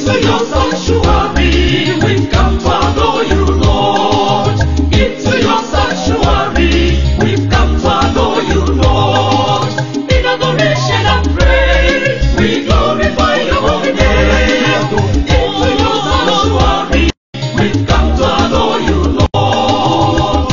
Into your sanctuary, we've come to adore you, Lord. Into your sanctuary, we've come to adore you, Lord. In adoration and praise, we glorify your holy name. Into your sanctuary, we've come to adore you, Lord.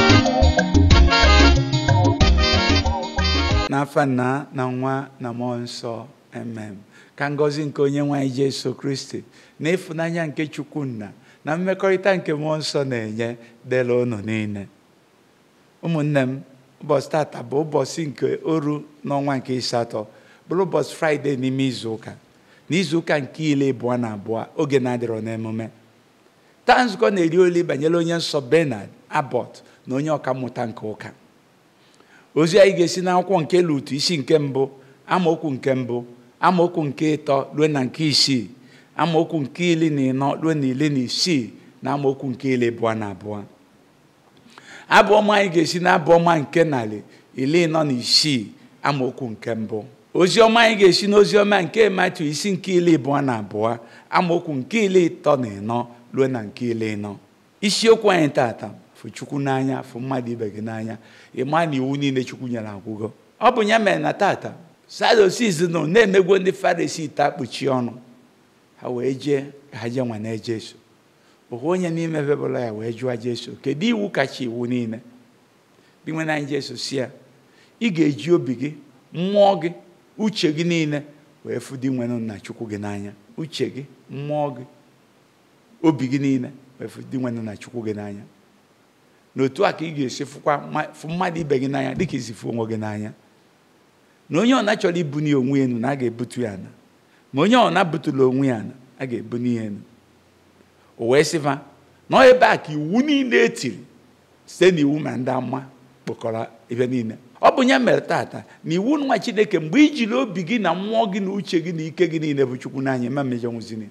n'afa nna na nwa na mmụọ nsọ emem ka ngọzi nke onye nwe anyị jesu kristi na ịfụnanya nke chukwu nna na mmekọrịta nke mmụọ nsọ na-enye dịla unu niile ụmụnne m ụbọchị tata bụ ụbọchị nke oru n'ọnwa nke ịsatọ bụrụ ụbọchị fraịde n'ime izuụka na izuụka nke ile abụọ na abụọ oge na-adịrọ n'emume taa nzukọ na-eri oli banyere onye nsọ benard abbott na onye ọkammụta nke ụka ozi anyị ga-esi n'akwụkwọ nke lutu isi nke mbụ amaokwu nke mbụ amaokwu nke ịtọ ruo na nke isii amaokwu nke iri na ịnọ ruo na iri na isii na amaokwu nke iri abụọ na abụọ abụ ọma anyị ga-esi na abụ ọma nke narị iri ịnọ na isii amaokwu nke mbụ ozi ọma anyị ga-esi n'ozi ọma nke matu isi nke iri abụọ na abụọ amaokwu nke iri ịtọ na ịnọ ruo na nke iri ịnọ isiokwu anyị tata fụ chukwu n'anya fụ mmadụ ibe gị n'anya ịma na iwu niile chukwu nyere agwụgo ọ bụ ya mere na tata sadosis nọ na-emegwo ndị farisi ite akpuchi ọnụ ha wee jee ka ha jee nwane jesu ohu onye n'ime bebụla ya wee jụọ jesu kedu iwu kacha iwu niile binwe na anyị jesu si ya ị ga-eji obi gị mmụọ gị uche gị niile wee fụ di nwenụ nna chukwu gị n'anya uche gị mmụọ gị obi gị niile wee fụ di nwenụ nna chukwu gị n'anya n'otu a ka ị ga-esi fụkwa mma- fụ mmadụ ibe gị n'anya dịka isi fụ onwe gị n'anya na onye ọna chọrọ ibuni onwe ya enu na a ga-ebutu ya na ma onye ọna butula onwe ya na a ga-ebuni ya enu o wee sịfa na ọ ebe a ka iwu niile etiri site n'iwu ma ndị ama kpọkọrọ ebe niile ọ bụ ya mere tata na iwu nwa chineke mgbe i jiri obi gị na mmụọ gị na uche gị na ike gị niile bụ chukwu n'anya ma mmejọ nwụzini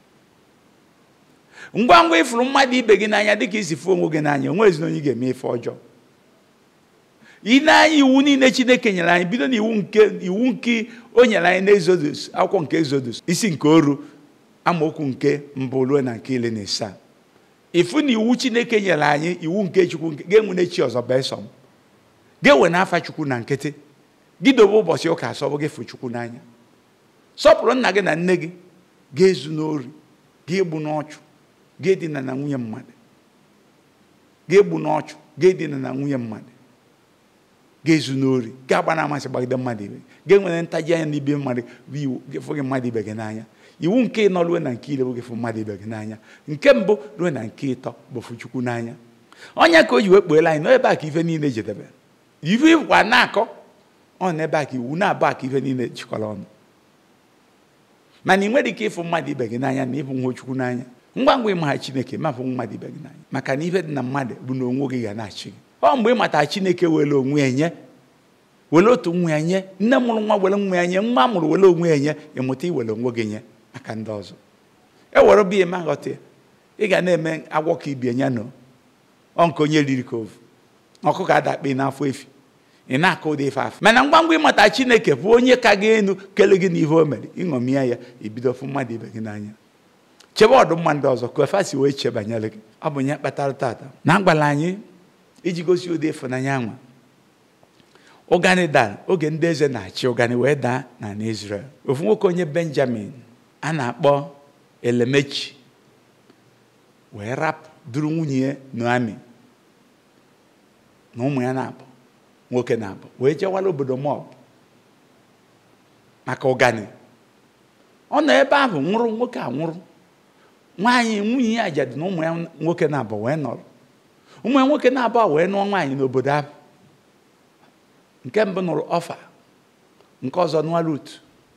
ngwa ngwa ịfụrụ mmadụ ibe gị n'anya dịka isi fụ onwe gị n'anya onwe ezi na onye ga-eme ife ọjọọ ị na-anya iwu niile chineke nyere anyị bido na iwu nke iwu nke o nyere anyị n'ezodus akwụkwọ nke ezodus isi nke oru amaokwu nke mbụ ruo na nke ile na isaa ịfụ na iwu chineke nyere anyị iwu nke chukwu nke ga-enwere chi ọzọ besom ga-enwe n'afa chukwu na nkịtị gị dobe ụbọchị ụka asọbụ gị fụ chukwu n'anya sọpụrụ nna gị na nne gị ga-ezu n'ori ga-egbu n'ọchụ ga-edina na nwunye mmadụ ga-egbu n'ọchụ ga-edina na nwunye mmadụ ga-ezu n'ori ga-agba na amasị gbagide mmadụ ibe ga-enwere ntaji anya n'ibe mmadụ bụ iwu ga-efụ gị mmadụ ibe gị n'anya iwu nke ịnọ ruo na nke ire bụ gị fụ mmadụ ibe gị n'anya nke mbụ ruo na nke ịtọ bụ fụ chukwu n'anya onye ka o ji wee kpuela anyị n'ebe a ka ife niile jedebe ife ịkwa na-akọ ọ n'ebe a ka iwu na-abụ a ka ife niile jikọrọ ọnụ mana ị nwere ike ịfụ mmadụ ibe gị n'anya na ịfụ nwa chukwu n'anya ngwa ngwa ịmagha chineke ma fụ mmadụ ibe gị n'anya maka na ife dị na mmadụ bụ na onwe gị ga na-achị gị ọ mgbe ị matara chineke were onwe ya nye were otu nwa ya nye nne mụrụ nwa were nwa ya nye nwa mụrụ were onwe ya nye ịmụta iwere onwe gị nye aka ndị ọzọ e were biya ma ghọta ya ị ga na-eme agwọ ka ibie nya no ọ nke onye riri ka ovu ọkụkọ adakpe n'afọ efi ị na-akụ ụdị ife afọ mana ngwa ngwa ịmata chineke bụ onye ka gị enu kele gị n'ihe o mere ịṅomie ya ibido fụ mmadụ ibe gị n'anya chebe ọdụmma ndị ọzọ ka efe si wee chee banyere gị ọ bụ nye kpatara tata na agwala anyị iji gosi ụdị ịfụnanya nwa ụgani dara oge ndị eze na-achị ụgani wee daa na na Israel ofu nwoke onye benjamin a na-akpọ elemechi wee rapụ duru nwunye ya noami na ụmụ ya na-abụ nwoke na-abụ wee jewara obodo mob maka ụgani ọ nọ ebe ahụ nwụrụ nwoke a nwụrụ nwaanyị nwunye ya ajadu na ụmụ ya nwoke na-abụ wee nọrọ ụmụ ya nwoke na-abụ a wee nụọ nwaanyị n'obodo ahụ nke mbụ nụrụ ọfa nke ọzọ nụọ rut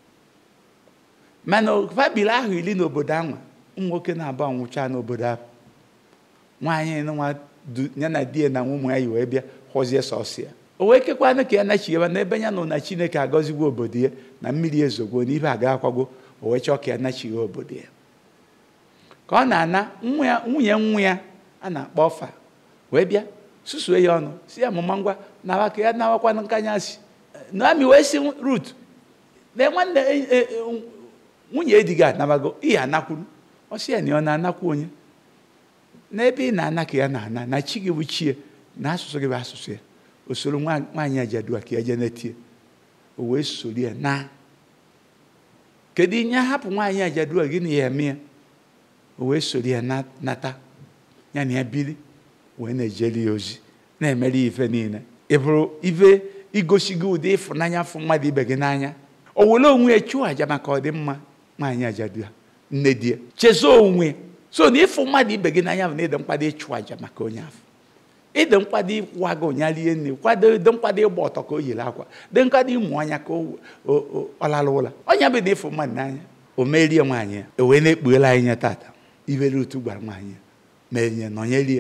mana fabili ahụ iri n'obodo ahụ ụmụ nwoke na-abụ anwụcha n'obodo ahụ nwaanyị nwa ya na di ya na ụmụ ya yi wee bịa hụzie sọsọ ya o wee kekwanụ ka ya nachigheba n'ebe ya nọ na chineke agọzigwo obodo ya na mmiri ezogwo n'ibe aga akwago o wee chọọ ka ya nachighe obodo ya ka ọ na-ana nwunye nwa ya a na-akpọ ọfa wee bịa susue ya ọnụ si ya mụma ngwa nawa ka ya nawakwanụ nkanyasị naomi wee si rut lee nwanne nwunye di gị anabago ihe anakwuru ọ sị ya na ọ na-anakwu onye n'ebe ị na-ana ka ya na-ana na chi gị bụ chie na asụsụ gị bụ asụsụ ya o soro nwa- nwaanyị ajadua ka ya jee netie o wee soro ya na kedu ihe hapụ nwaanyị ajadua gị na ya eme ya o wee soro ya na- nata ya na ya bili wee na-ejeli ya ozi na-emere ya ife niile ị bụrụ ife igosi gị ụdị ịfụnanya fụ mmadụ ibe gị n'anya o were onwe ya chụọ aja maka ọdịmma nwaanyị ajadua nne di ya chezo onwe ya so na ịfụ mmadụ ibe gị n'anya bụ na ịdị mkpado ịchụ aja maka onye afọ ịdị mkpado ịkwụwa gị ụnya rie nri kwado dị mkpado ịgba ọtọ ka o yiri akwa dị mkpado ịmụ anya ka o- o- o- ọ lara ụla onye bụ na ịfụ mmadụ n'anya o merie nwaanyị ya o wee na-ekpughela anyị ya tata ibere otu gwara nwaanyị ya mee nye nọnyerie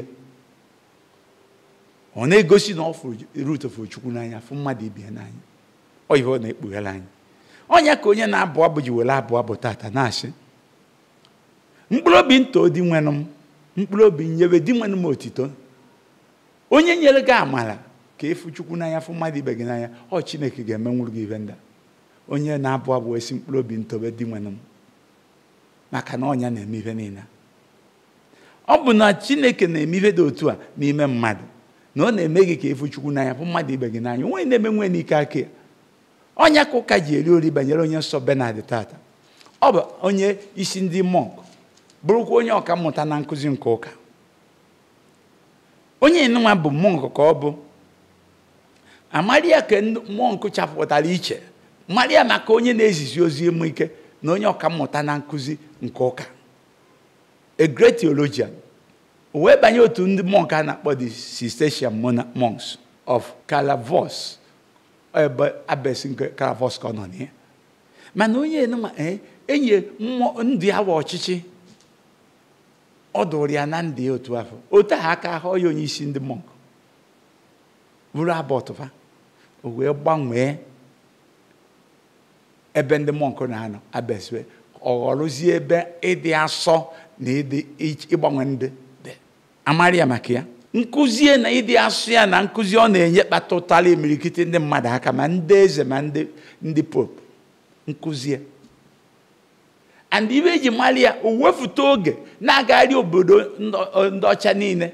ọ na-egosi na ọ fụrụ rut fụrụ chukwu n'anya fụ mmadụ ibe ya n'anya ọ ihe ọ na-ekpughela anyị onye ka onye na-abụ abụ ji were abụ abụ tata na-asị mkpụrụ obi nto di nwenụ m mkpụrụ obi nyewe di nwenụ m otito onye nyere gị amara ka ịfụ chukwu n'anya fụ mmadụ ibe gị n'anya ọ chineke ga-emenwuru gị ibe ndị a. onye na-abụ abụ esi mkpụrụ obi ntobe di nwenụ m maka na ọnya na-eme ihe niile ọ bụ na chineke na-eme ihe dị otu a n'ime mmadụ na ọ na-eme gị ka ịfụ chukwu n'anya fụ mmadụ ibe gị n'anya onwe na-eme nwe n'ike aka ya ọnya ka ụka ji eri ori banyere onye nsọ benard tata ọ bụ onye isi ndị mọnk bụrụkwa onye ọka mmụta na nkụzi nke ụka onye nwa bụ mọnk ka ọ bụ amaria ka ndị mọnk chapụtara iche maria maka onye na-ezizi ozi ịmụ ike na onye ọka mmụta na nkụzi nke ụka a great theologian o wee banye otu ndị mọnk a na-akpọ the Cistercian mona- monks of Calavos ebe abes nke Calavos ka ọ nọ na ya mana onye enuma ee enye mmụọ ndị awa ọchịchị ọ dụrụ ya na ndị otu afọ otu ahụ aka ahụ ya onye isi ndị mọnk bụrụ abọtụfa o wee gbanwee ebe ndị mọnk na-anọ abeswe ọ ghọrọzie ebe ịdị asọ na ịdị ich- ịgbanwe ndị dị amarị ya maka ya nkụzie na ịdị asụ ya na nkụzi ọ na-enye kpatụtara imirikiti ndị mmadụ aka ma ndị eze ma ndị ndị pope nkụzie and ibe eji mara ya o wefụta oge na-agagharị obodo ndị- ndị ọcha niile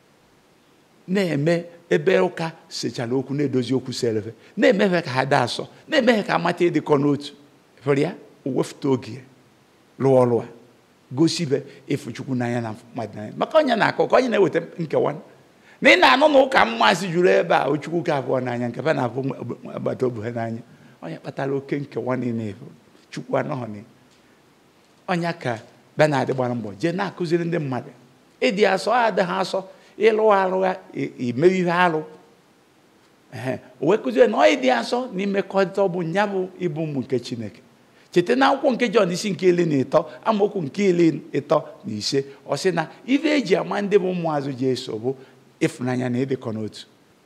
na-eme ebe ụka sechara okwu na-edozi okwu selefe na-emefe ka ha daa asọ na-emefe ka amata ịdịkọ n'otu fere ya o wefụta oge ya rụọ ọrụ a gosi ibe ịfụ chukwu n'anya na mmadụ n'anya maka onye na-akọ ka onye na-eweta nkewa na ị na-anụ na ụka mmasị juru ebe a ochukwu ka abụọ n'anya nke fa na-abụ agbata obi ha n'anya onye kpatara oke nkewa niile efu chukwu anọghị na ya. ọnya ka benard gbara mbọ jee na-akụziri ndị mmadụ ịdị asọ adịghị asọ ịlụ arụ ha imewe ihe arụ ehe o wee kụzie na ọ ịdị asọ na imekọrịta ọ bụ nya bụ ịbụ ụmụ nke chineke cheta na akwụkwọ nke jọn isi nke iri na ịtọ amaokwu nke iri ịtọ na ise ọ sị na ife eji ama ndị bụ ụmụazụ ji eso bụ ịfụnanya na ịdịkọ n'otu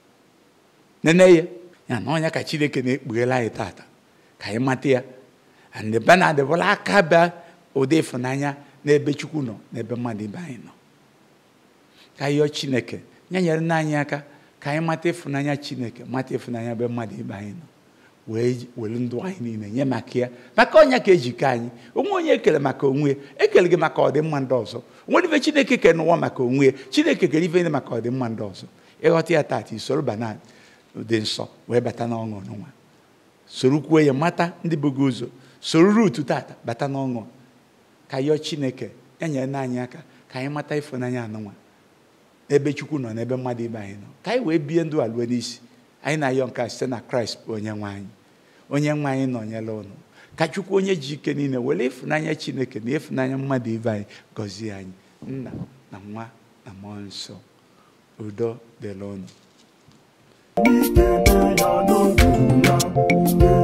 nene ya ya na ọnya ka chineke na-ekpughela anyị tata ka anyị mata ya and benard bụla aka bịa ụdị ịfụnanya n'ebe chukwu nọ n'ebe mmadụ ibe anyị nọ ka anyị yọọ chineke ya nyere nna anyị aka ka anyị mata ịfụnanya chineke mata ịfụnanya ebe mmadụ ibe anyị nọ wee were ndụ anyị niile nye maka ya maka ọnya ka ejikọ anyị onwe onye ekele maka onwe ya ekele gị maka ọdịmma ndị ọzọ onwere ife chineke kere n'ụwa maka onwe ya chineke kere ife maka ọdịmma ndị ọzọ ịghọta ya tata isoro bana dị nsọ wee bata n'ọṅụ n'ụwa soro kwuo ya mata ndị bụ gị ụzọ soro rutu tata bata n'ọṅụ ka yọọ chineke ya nyere na anyị aka ka anyị mata ịfụnanya anụnwa n'ebe chukwu nọ n'ebe mmadụ ibe anyị nọ ka anyị wee bie ndụ alue n'isi anyị na-ayọ nke a site na kraịst bụ onye nwe anyị onye nwe anyị nọnyere ụnụ ka chukwu onye ji ike niile were ịfụnanya chineke na ịfụnanya mmadụ ibe anyị gọzie anyị nna na nwa na mmụọ nsọ udo dịrị ụnụ Ike na ya n'oge ya,